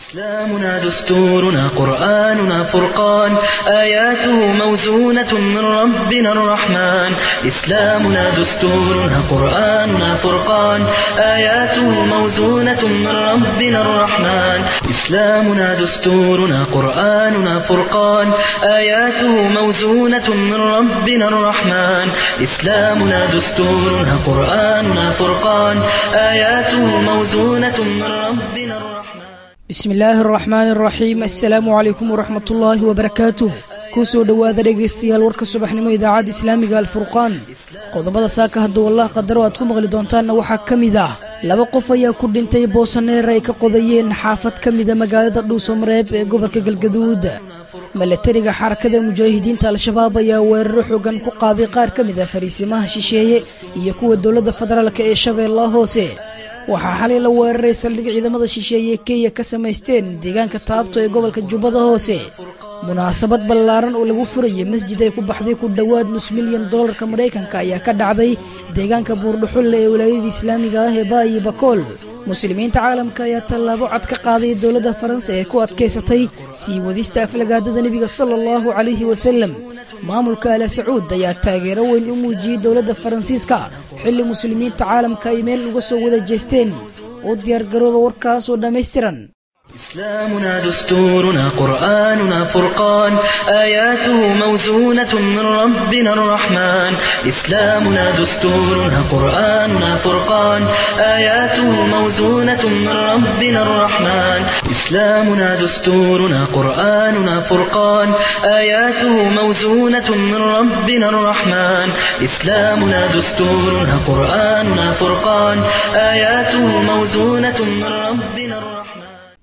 إسلامنا دستورنا قرآننا فرقان آياته موزونة من ربنا الرحمن إسلامنا دستورنا قرآننا فرقان آياته موزونة من ربنا الرحمن إسلامنا دستورنا قرآننا فرقان آياته موزونة من ربنا الرحمن إسلامنا دستورنا قرآننا فرقان آياته موزونة من ربنا الرحمن bismi illaahi araxmaani araxiim assalaamu calaykum waraxmat ullaahi wabarakaatuh kuu soo dhowaada dhegaystayaal warka subaxnimo idaacadda islaamiga alfurqaan qodobada saaka hadduu allah qadaro aad ku maqli doontaanna waxaa ka mid ah laba qof ayaa ku dhintay boosaneer ay ka qodayeen xaafad ka mida magaalada dhuusamareeb ee gobolka galgaduud milatariga xarakada mujaahidiinta al-shabaab ayaa weeraro xoogan ku qaaday qaar ka mid a fariisimaha shisheeye iyo kuwa dowladda federaalk ee shabeellaha hoose waxaa xalay la weeraray saldhig ciidamada shisheeye kenya ka samaysteen deegaanka taabto ee gobolka jubbada hoose munaasabad ballaaran oo lagu furayay masjid ay ku baxday ku dhowaad nus milyan dollarka maraykanka ayaa ka dhacday deegaanka buurdhuxulle ee walaayada islaamiga ah ee baayi bakool muslimiinta caalamka ayaa tallaabo cad ka qaaday dowladda faransa ee ku adkaysatay sii wadista aflagaadada nebiga sala allahu calayhi wasalem maamulka ala sacuud ayaa taageero weyn u muujiyey dowladda faransiiska xilli muslimiinta caalamka ay meel uga soo wada jeesteen u diyaargarooba warkaas oo dhammaystiran إسلامنا دستورنا قرآننا فرقان آياته موزونة من ربنا الرحمن إسلامنا دستورنا قرآننا فرقان آياته موزونة من ربنا الرحمن إسلامنا دستورنا قرآننا فرقان آياته موزونة من ربنا الرحمن إسلامنا دستورنا قرآننا فرقان آياته موزونة من ربنا الرحمن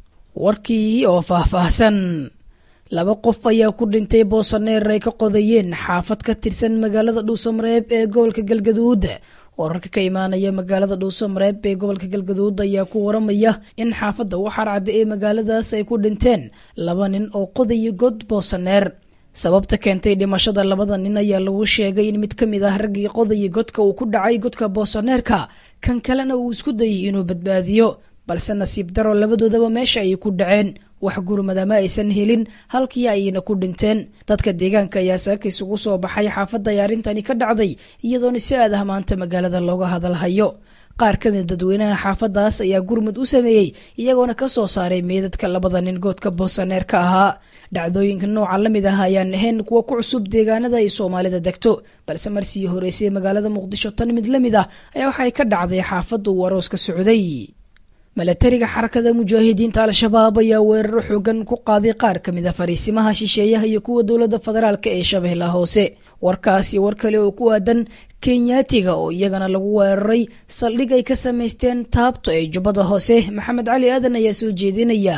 warkii oo faahfaahsan laba qof ayaa ku dhintay boosaneer ay ka qodayeen xaafad ka tirsan magaalada dhuusamareeb ee gobolka galgaduud wararka ka imaanaya magaalada dhuusamareeb ee gobolka galgaduud ayaa ku waramaya in xaafadda waxaarcadda ee magaaladaas ay ku dhinteen laba nin oo qodaya god boosaneer sababta keentay dhimashada labada nin ayaa lagu sheegay in mid ka mid ah raggii qodaya godka uu ku dhacay godka boosaneerka kan kalena uu isku dayay inuu badbaadiyo balse nasiib daro labadoodaba meesha ayay ku dhaceen wax gurmadama aysan helin halkii ayayna ku dhinteen dadka deegaanka ayaa saaka isugu soo baxay xaafadda ay arrintani ka dhacday iyadoona si aad ah maanta magaalada looga hadalhayo qaar ka mid dadweynaha xaafadaas ayaa gurmud u sameeyey iyagoona ka soo saaray meedadka labada nin goodka boosaneer ka ahaa dhacdooyinka nooca la mid ah ayaan ahayn kuwa ku cusub deegaanada ay soomaalida degto balse marsii horeysay magaalada muqdisho tan mid la mid ah ayaa waxay ka dhacday xaafadda uu aroos ka socday milatariga xarakada mujaahidiinta al-shabaab ayaa weeraro xoogan ku qaaday qaar ka mid a fariisimaha shisheeyaha iyo kuwa dowladda federaalk ee shabeellaha hoose warkaasi war kale oo ku aadan kenyaatiga oo iyagana lagu weeraray saldhig ay ka samaysteen taabto ee jubbada hoose maxamed cali aadan ayaa soo jeedinaya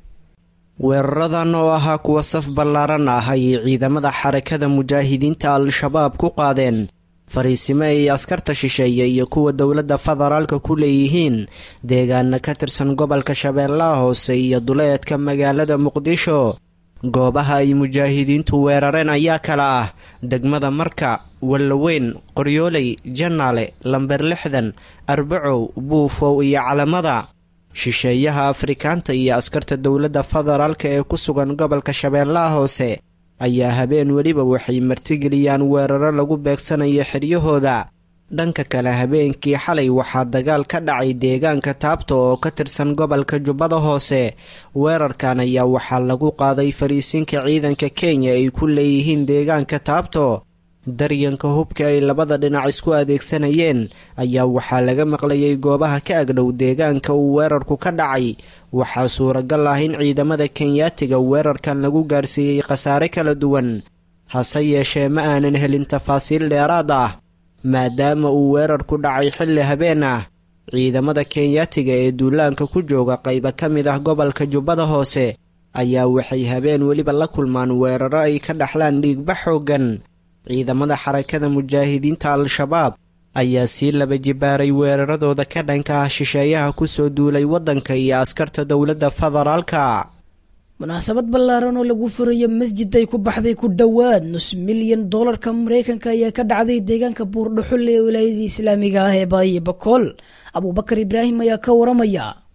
weeraradan oo ahaa kuwa saf ballaaran ah ayay ciidamada xarakada mujaahidiinta al-shabaab ku qaadeen fariisimo ay askarta shisheeye iyo kuwa dowladda federaalka ku leeyihiin deegaana ka tirsan gobolka shabeellaha hoose iyo duleedka magaalada muqdisho goobaha ay mujaahidiintu weerareen ayaa kala ah degmada marka wallaweyn qoryooley janaale lamber lixdan arbacow buufow iyo calamada shisheeyaha afrikaanta iyo askarta dowladda federaalka ee ku sugan gobolka shabeellaha hoose ayaa habeen weliba waxay martigeliyaan weeraro lagu beegsanayo xiryahooda dhanka kale habeenkii xalay waxaa dagaal ka dhacay deegaanka taabto oo ka tirsan gobolka jubbada hoose weerarkan ayaa waxaa lagu qaaday fariisinka ciidanka kenya ay ku leeyihiin deegaanka taabto daryanka hubka ay labada dhinac isku adeegsanayeen ayaa waxaa laga maqlayay goobaha ka agdhow deegaanka uu weerarku ka dhacay waxaa suuragal ah in ciidamada kenyaatiga weerarkan lagu gaarsiiyey khasaare kala duwan hase yeeshee ma aanan helin tafaasiil dheeraad ah maadaama uu weerarku dhacay xilli habeen ah ciidamada kenyaatiga ee duulaanka ku jooga qayba ka mid ah gobolka jubbada hoose ayaa waxay habeen weliba la kulmaan weeraro ay ka dhaxlaan dhiigba xooggan ciidamada xarakada mujaahidiinta al-shabaab ayaa sii laba jibaaray weeraradooda ka dhanka ah shisheeyaha kusoo duulay waddanka iyo askarta dowladda federaalka munaasabad ballaaran oo lagu furayo masjid ay ku baxday ku dhowaad nus milyan doolarka maraykanka ayaa ka dhacday deegaanka buurdhuxulle ee wilaayadii islaamiga ah ee baayi bakool abuubakar ibraahim ayaa ka waramaya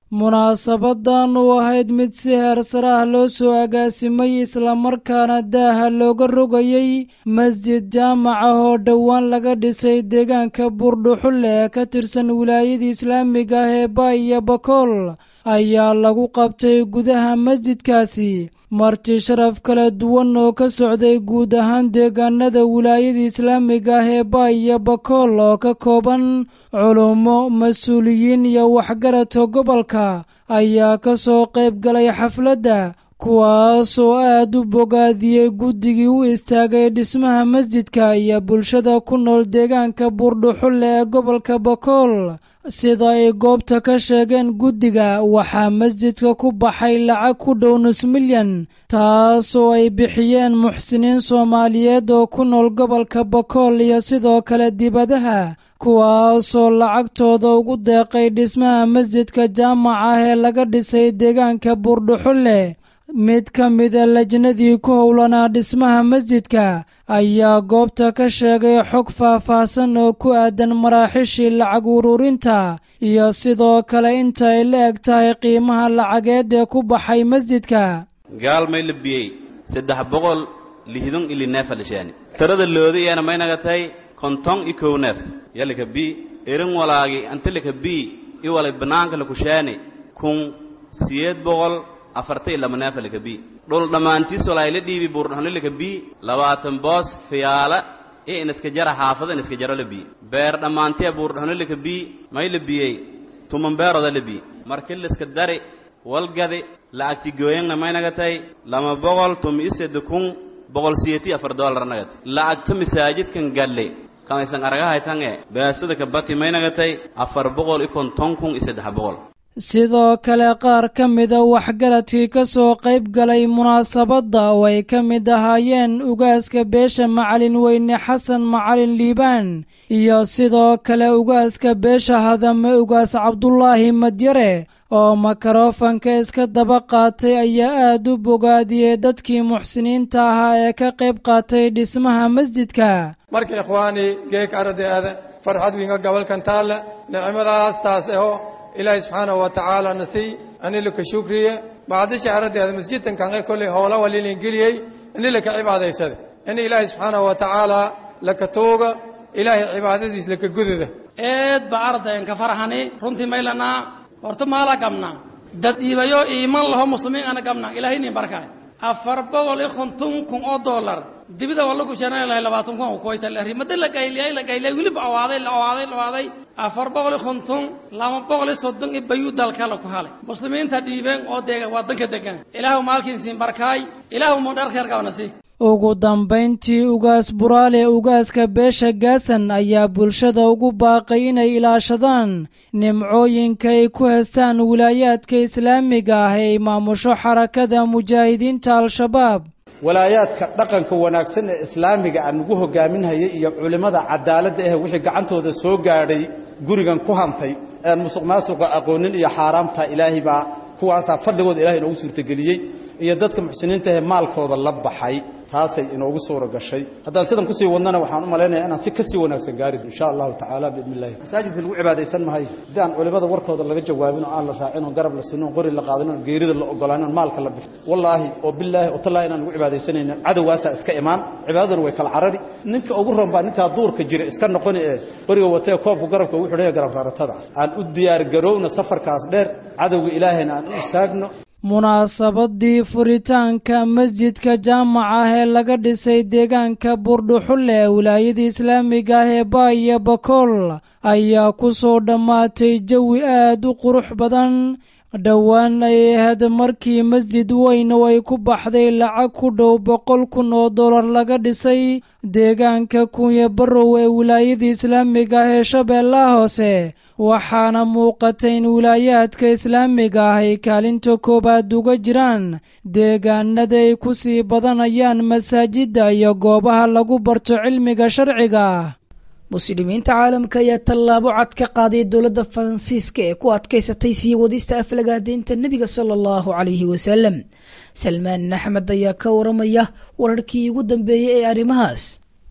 munaasabadan u ahayd mid si heersare ah loo soo agaasimay islamarkaana daaha looga rogayey masjid jaamaca oo dhowaan laga dhisay deegaanka buurdhuxulle ee ka tirsan wilaayada islaamiga ah ee baay iyo bakool ayaa lagu qabtay gudaha masjidkaasi marti sharaf kala duwan oo ka socday guud ahaan deegaanada wilaayada islaamiga ah ee baay iyo bakool oo ka kooban culummo mas-uuliyiin iyo waxgaradka gobolka ayaa ka soo qayb galay xafladda kuwaasoo aad u bogaadiyey guddigii u istaagay dhismaha masjidka iyo bulshada ku nool deegaanka buurdhuxulle ee gobolka bakool sida ay goobta ka sheegeen guddiga waxaa masjidka ku baxay lacag ku dhow nus milyan taasoo ay bixiyeen muxsiniin soomaaliyeed oo ku nool gobolka bakool iyo sidoo kale dibadaha kuwaasoo lacagtooda ugu deeqay dhismaha masjidka jaamaca ah ee laga dhisay deegaanka buurdhuxulle mid ka mida lajnadii ku howlanaa dhismaha masjidka ayaa goobta ka sheegay xog faah-faahsan oo ku aadan maraaxishii lacag ururinta iyo sidoo kale inta ay la eg tahay qiimaha lacageed ee ku baxay masjidka gaalmay la biyey saddex boqol lihdun ili neefa lishaani tirada loodi iyana maynaga tahay konton i kow neef yalika bi erin walaagi antilika bi i walay bannaanka lakushaani kun siyeed boqol afarta i lama neefa lika bi dhul dhammaantiis walaa ila dhiibi buurdhaxno lika bi labaatan boos fiyaala i iniska jara xaafada iniska jaro la bi beer dhammaantiya buurdhaxno lika bi may la biyey tuman beeroda la bi marki liska dari walgadi la'agti gooyangna maynaga tay lama boqol tumi iseda kun boqol siyeti afar doolar nagat la'agta masaajidkan galle kamaysan aragahaytange beesada kabati maynaga tay afar boqol i konton kun i saddex boqol sidoo kale qaar ka mida waxgaradkii ka soo qayb galay munaasabadda oo ay ka mid ahaayeen ugaaska beesha macalin weyne xasan macalin liibaan iyo sidoo kale ugaaska beesha hadame ugaas cabdulaahi madyare oo makarofanka iska daba qaatay ayaa aad u bogaadiyey dadkii muxsiniinta ahaa ee ka qayb qaatay dhismaha masjidka marka ikhwaani geek ardaada farxad winga gobolkan taalla nicmadaas taas aho ilaahay subxaanahu wa tacaala nasiy anilaka shukriye bacdisha ardaada masjidkan kanqe kolley howla walilin geliyey inilaka cibaadaysada in ilaahay subxaanahu wa tacaala laka tooga ilaahay cibaadadiis laka gudada eed ba ardayan ka farxani runtii maylanaa horta maala gabnaa dad dhiibayo iiman laho muslimiin ana gabnaa ilaahay nin barkaay afar boqol iyo konton kun oo dollar dibida waa lagu shanaan lahay labaatan kun oo koyta la rimada la gayliyay la gayliyay weliba awaaday la awaaday la awaaday afar boqol iyo konton laba boqol iyo soddon iyo bayuu dalka la ku halay muslimiinta dhiibeen oo deega wadanka degan ilaahu maalkiin siin barkaay ilaahu mu dhar kheer qabna si ugu dambayntii ugaas buraale ugaaska beesha gaasan ayaa bulshada ugu baaqay inay ilaashadaan nimcooyinka ay ku heestaan wilaayaadka islaamiga ah ee ay maamusho xarakada mujaahidiinta al-shabaab walaayaadka dhaqanka wanaagsan ee islaamiga aan ugu hogaaminhayay iyo culimmada cadaaladda ah wixii gacantooda soo gaadhay gurigan ku hantay ean musuq maasuqa aqoonin iyo xaaraamta ilaahay baa kuwaasaa fadligooda ilahay inoogu suurtageliyey iyo dadka muxsiniinta ahee maalkooda la baxay taasay inoogu suura gashay haddaan sidan kusii wadnana waxaan u malaynaya inaan si kasii wanaagsan gaarid insha allahu tacaala biidni illahi masaajidka lagu cibaadaysan mahayo haddii aan culimada warkooda laga jawaabin oo aan la raacin oo garab la sinin oo qori la qaadin oo geerida la ogolaanin oo maalka la bixin wallaahi oo bilaahi oo tallaahi inaan lagu cibaadaysanaynin cadowgaasaa iska imaan cibaadaduna way kala carari ninka ugu ron baa ninkaa duurka jira iska noqoni ee qoriga watee koobku garabka ugu xidhanya garab raaratada aan u diyaar garowna safarkaas dheer cadowga ilaahayna aan u istaagno munaasabadii furitaanka masjidka jaamaca ah ee laga dhisay deegaanka buurdhuxulle ee wilaayada islaamiga ah ee baay iyo bakool ayaa ku soo dhammaatay jawi aad u qurux badan dhowaan ay ahayd markii masjid weyn oo ay ku baxday lacag ku dhow boqol kun oo dollar laga dhisay deegaanka kunya barrow ee wilaayada islaamiga ah ee shabeellaha hoose waxaana muuqata in wilaayaadka islaamiga ah ay kaalinta koowaad uga jiraan deegaanada ay ku sii badanayaan masaajidda iyo goobaha lagu barto cilmiga sharciga ah muslimiinta caalamka ayaa tallaabo cad ka qaaday dowladda faransiiska ee ku adkaysatay sii wadista aflagaadeynta nebiga sala allahu calayhi wasalam salmaan axmed ayaa ka waramaya wararkii ugu dambeeyey ee arrimahaas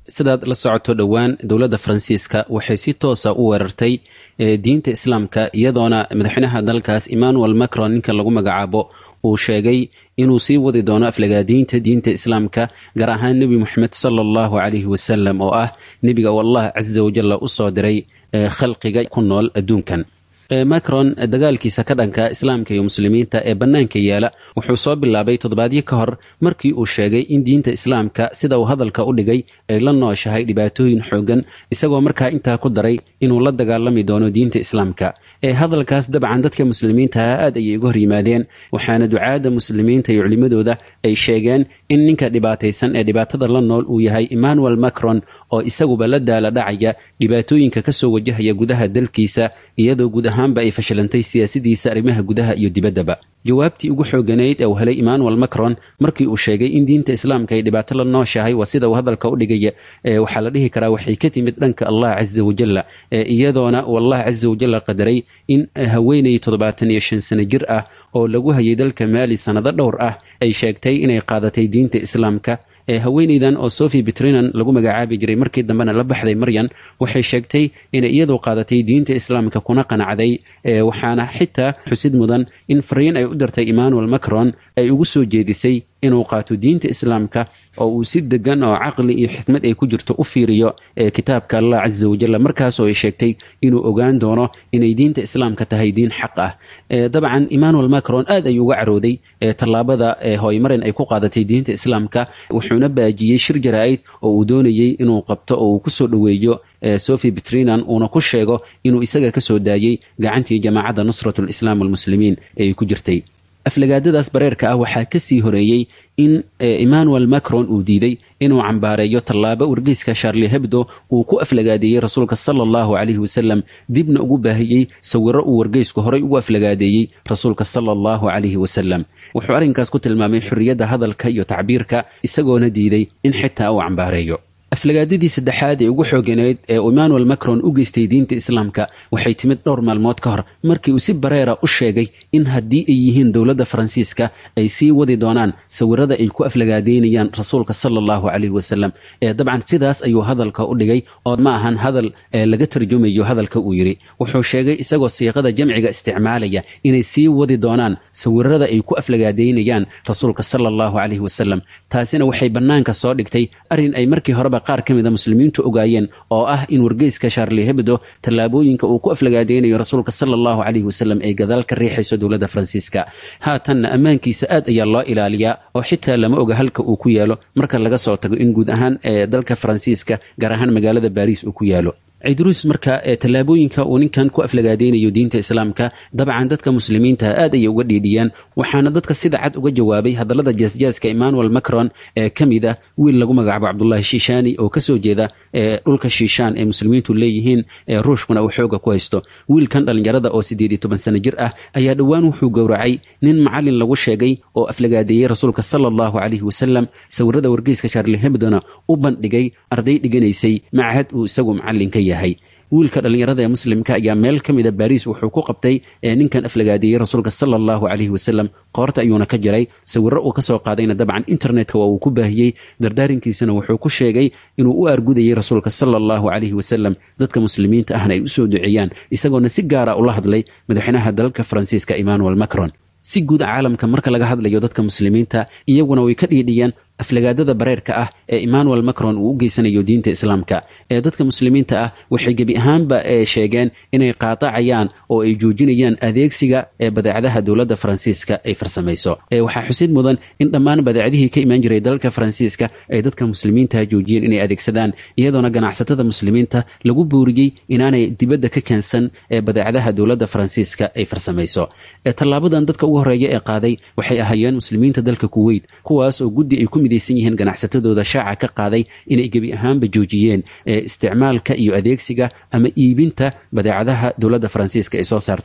sidaad la socoto dhowaan dowladda faransiiska waxay si toosa u weerartay diinta islaamka iyadoona madaxweynaha dalkaas emmanuel macron ninka lagu magacaabo uu sheegay inuu sii wadi doono aflagaadiinta diinta islaamka gaar ahaan nebi moxamed sala allahu calayhi wasalam oo ah nebiga oo allah casa wajalla u soo diray khalqiga ku nool adduunkan macron dagaalkiisa ka dhanka islaamka iyo muslimiinta ee bannaanka yaala wuxuu soo bilaabay toddobaadyo ka hor markii uu sheegay in diinta islaamka sida uu hadalka u dhigay ay la nooshahay dhibaatooyin xoogan isagoo markaa intaa ku daray inuu la dagaalami doono diinta islaamka ee hadalkaas dabcan dadka muslimiintaha aad ayay uga hor yimaadeen waxaana ducaadda muslimiinta iyo culimmadooda ay sheegeen in ninka dhibaataysan ee dhibaatada la nool uu yahay emmanuel macron oo isaguba la daala dhacaya dhibaatooyinka kasoo wajahaya gudaha dalkiisa iyadoo guud ahaanba ay fashilantay siyaasadiisa arrimaha gudaha iyo dibaddaba jawaabtii ugu xooganayd ee uu helay emmanuel macron markii uu sheegay in diinta islaamka ay dhibaato la nooshahay waa sida uu hadalka u dhigaya waxaa la dhihi karaa waxay ka timid dhanka allah casa wajalla iyadoona uu allah casa wajalla qadaray in haweenay toddobaatan iyo shan sano jir ah oo lagu hayay dalka maali sannado dhowr ah ay sheegtay inay qaadatay diinta islaamka haweeneydan oo sophie betrinan lagu magacaabi jiray markii dambena la baxday maryan waxay sheegtay inay iyadu qaadatay diinta islaamka kuna qanacday waxaana xitaa xusid mudan in fariin ay u dirtay emmanuel macron ay ugu soo jeedisay inuu qaato diinta islaamka oo uu si degan oo caqli iyo xikmad ay ku jirto u fiiriyo kitaabka allah casa wajalla markaasoo ay sheegtay inuu ogaan doono inay diinta islaamka tahay diin xaq ah dabcan emmanuel macron aad ayuu uga carooday tallaabada hooymarin ay ku qaadatay diinta islaamka wuxuuna baajiyey shir jaraa'id oo uu doonayey inuu qabto oo uu kusoo dhoweeyo sophie betrinan uuna ku sheego inuu isaga ka soo daayey gacantii jamaacadda nusrat lislaam walmuslimiin ee ku jirtay aflagaadadaas bareerka ah waxaa ka sii horeeyey in emmanuel macron uu diiday inuu cambaareeyo tallaabo wargeyska sharli hebdo uu ku aflagaadeeyey rasuulka sala allahu calayhi wasalam dibna ugu baahiyey sawiro uu wargeysku horay ugu aflagaadeeyey rasuulka sala allahu calayhi wasalam wuxuu arrinkaas ku tilmaamay xorriyadda hadalka iyo tacbiirka isagoona diiday in xitaa uu cambaareeyo aflagaadadii saddexaad ee ugu xooganayd ee uu emmanuel macron u geystay diinta islaamka waxay timid dhowr maalmood ka hor markii uu si bareera u sheegay in haddii ay yihiin dowladda faransiiska ay sii wadi doonaan sawirada ay ku aflagaadeynayaan rasuulka sala allahu calayhi wasalam ee dabcan sidaas ayuu hadalka u dhigay oo ma ahan hadal ee laga tarjumayo hadalka uu yidhi wuxuu sheegay isagoo siiqada jamciga isticmaalaya inay sii wadi doonaan sawirada ay ku aflagaadeynayaan rasuulka sala allahu calayhi wasalam taasina waxay bannaanka soo dhigtay arrin ay markii horeba qaar ka mida muslimiintu ogaayeen oo ah in wargeyska sharli hebdo tallaabooyinka uu ku aflagaadeynayo rasuulka sala allahu calayhi wasalam ay gadaal ka riixayso dowladda faransiiska haatanna ammaankiisa aad ayaa loo ilaaliyaa oo xitaa lama oga halka uu ku yaalo marka laga soo tago in guud ahaan ee dalka faransiiska gaar ahaan magaalada baariis uu ku yaalo cidruus marka tallaabooyinka uu ninkan ku aflagaadeynayo diinta islaamka dabcan dadka muslimiinta aad ayay uga dhiidhiyaan waxaana dadka sida cad uga jawaabay hadallada jaasjaaska emmanuel macron ee ka mid ah wiil lagu magacaabo cabdulahi shiishani oo kasoo jeeda dhulka shiishaan ee muslimiintu leeyihiin ruushkuna uu xooga ku haysto wiilkan dhallinyarada oo siddeed iyo toban sano jir ah ayaa dhowaan wuxuu gowracay nin macalin lagu sheegay oo aflagaadeeyey rasuulka sala allahu calayhi wasalam sawirada wargeyska sharli hebdona u bandhigay arday dhiganaysay macahad uu isagu macalin ka yahay wiilka dhallinyarada ee muslimka ayaa meel ka mida baariis wuxuu ku qabtay ninkan aflagaadeeyey rasuulka sala allahu calayhi wasalam qoorta ayuuna ka jiray sawiro uu kasoo qaadayna dabcan internetka waa uu ku baahiyey dardaarinkiisana wuxuu ku sheegay inuu u argudayey rasuulka sala allahu calayhi wasalam dadka muslimiinta ahna ay usoo duceeyaan isagoona si gaara ula hadlay madaxweynaha dalka faransiiska emmanuel macron si guud caalamka marka laga hadlayo dadka muslimiinta iyaguna way ka dhiidhiyeen aflagaadada bareerka ah ee emmanuel macron uu u geysanayo diinta islaamka ee dadka muslimiinta ah waxay gebi ahaanba sheegeen inay qaatacayaan oo ay joojinayaan adeegsiga ee badeecadaha dowladda faransiiska ay farsamayso waxaa xusid mudan in dhammaan badeecadihii ka imaan jiray dalka faransiiska ay dadka muslimiinta joojiyeen inay adeegsadaan iyadoona ganacsatada muslimiinta lagu booriyey inaanay dibadda ka keensan ee badeecadaha dowladda faransiiska ay farsamayso tallaabadan dadka ugu horeeya ee qaaday waxay ahaayeen muslimiinta dalka kuweyt kuwaas oo guddi ay ku midaysan yihiin ganacsatadooda shaaca ka qaaday inay gebi ahaanba joojiyeen isticmaalka iyo adeegsiga ama iibinta badeecadaha dowladda faransiiska ay soo saarto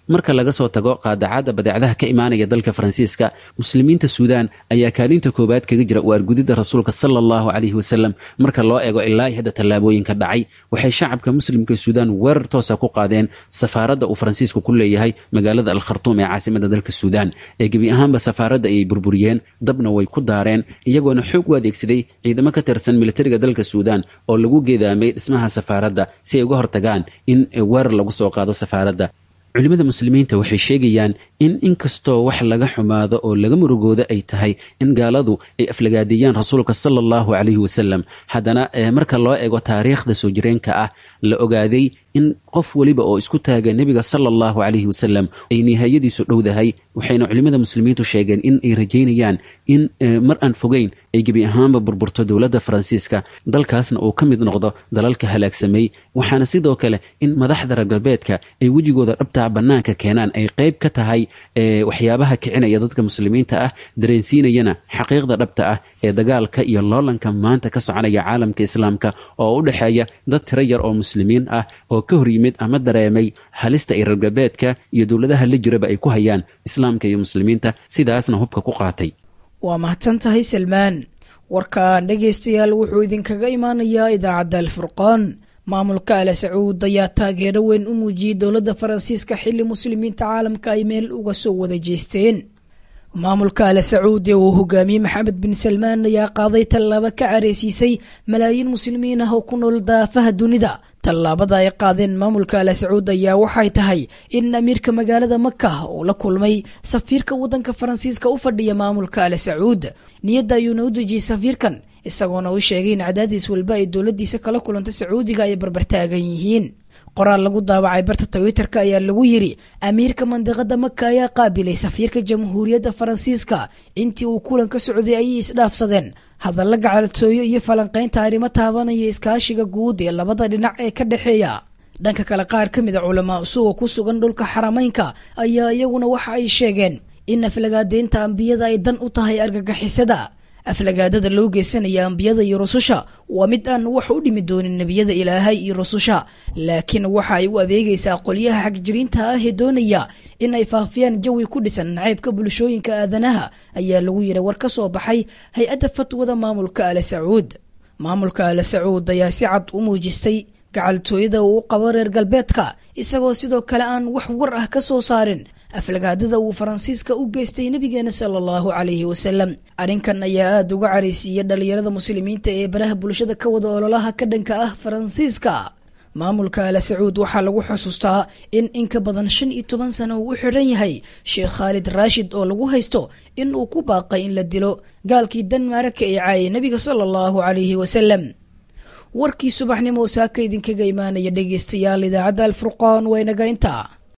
marka laga soo tago qaadacadda badeecadaha ka imaanaya dalka faransiiska muslimiinta suudaan ayaa kaalinta koowaad kaga jira u argudidda rasuulka sala allahu calayhi wasalam marka loo eego ilaa hadda tallaabooyinka dhacay waxay shacabka muslimka suudaan weerar toosa ku qaadeen safaaradda uu faransiisku ku leeyahay magaalada alkhartuum ee caasimada dalka suudaan ee gebi ahaanba safaaradda ayay burburiyeen dabna way ku daareen iyagoona xoog u adeegsaday ciidamo ka tirsan militariga dalka suudaan oo lagu geedaamay dhismaha safaaradda si ay uga hortagaan in weerar lagu soo qaado safaaradda culimmada muslimiinta waxay sheegayaan in inkastoo wax laga xumaado oo laga murugooda ay tahay in gaaladu ay aflagaadeeyaan rasuulka sala allahu calayhi wasalam haddana marka loo eego taariikhda soo jireenka ah la ogaaday in qof weliba oo isku taaga nebiga sala allahu calayhi wasalam ay nihaayadiisu dhowdahay waxayna culimmada muslimiintu sheegeen in ay rajaynayaan in mar aan fogeyn ay gebi ahaanba burburto dowladda faransiiska dalkaasna uu ka mid noqdo dalalka halaagsamay waxaana sidoo kale in madaxda reer galbeedka ay wejigooda dhabtaa bannaanka keenaan ay qayb ka tahay waxyaabaha kicinaya dadka muslimiinta ah dareensiinayana xaqiiqda dhabta ah ee dagaalka iyo loolanka maanta ka soconaya caalamka islaamka oo u dhexeeya dad tiro yar oo muslimiin ah oo ka hor yimid ama dareemay halista ay reer galbeedka iyo dowladaha la jiraba ay ku hayaan islaamka iyo muslimiinta sidaasna hubka ku qaatay waa mahadsan tahay salmaan warkaan dhegaystayaal wuxuu idinkaga imaanayaa idaacadda alfurqaan maamulka ale sacuud ayaa taageero weyn u muujiyey dowladda faransiiska xilli muslimiinta caalamka ay meel uga soo wada jeesteen maamulka ale sacuud ee uu hogaamiyey maxamed bin salmaan ayaa qaaday tallaabo ka careysiisay malaayiin muslimiin ah oo ku nool daafaha dunida tallaabada ay qaadeen maamulka ale sacuud ayaa waxay tahay in amiirka magaalada maka uu la kulmay safiirka waddanka faransiiska u fadhiya maamulka ale sacuud niyadda ayuuna u dejiyey safiirkan isagoona u sheegay in cadaadiis walba ay dowladiisa kala kulanta sacuudiga ay barbartaagan yihiin qoraal lagu daawacay barta twitterka ayaa lagu yiri amiirka mandiqada maka ayaa qaabilay safiirka jamhuuriyadda faransiiska intii uu kulan ka socday ayay isdhaafsadeen hadalla gacaltooyo iyo falanqaynta arrimo taabanaya iskaashiga guud ee labada dhinac ee ka dhexeeya dhanka kale qaar ka mid a culamaa usuga ku sugan dhulka xarameynka ayaa iyaguna waxa ay sheegeen in aflagaadeynta ambiyada ay dan u tahay argagixisada aflagaadada loo geysanaya ambiyada iyo rususha waa mid aan wax u dhimi doonin nebiyada ilaahay iyo rususha laakiin waxa ay u adeegaysaa qolyaha xagjiriinta ah ee doonaya in ay faafiyaan jawi ku dhisan nacaybka bulshooyinka aadanaha ayaa lagu yidhi war ka soo baxay hay-adda fatwada maamulka ale sacuud maamulka ale sacuud ayaa si cad u muujistay gacaltooyada uu u qabo reer galbeedka isagoo sidoo kale aan wax war ah ka soo saarin aflagaadada uu faransiiska u geystay nabigeena sala allahu calayhi wasalam arrinkan ayaa aada uga caraysiiyey dhalinyarada muslimiinta ee baraha bulshada ka wada ololaha ka dhanka ah faransiiska maamulka ale sacuud waxaa lagu xusuustaa in in ka badan shan iyo toban sano uu u xidhan yahay sheekh khaalid raashid oo lagu haysto in uu ku baaqay in la dilo gaalkii danmaraka ee caayay nabiga sala allahu calayhi wasalam warkii subaxnimo saaka idinkaga imaanaya dhegeystayaal idaacadda alfurqaan waa inaga intaa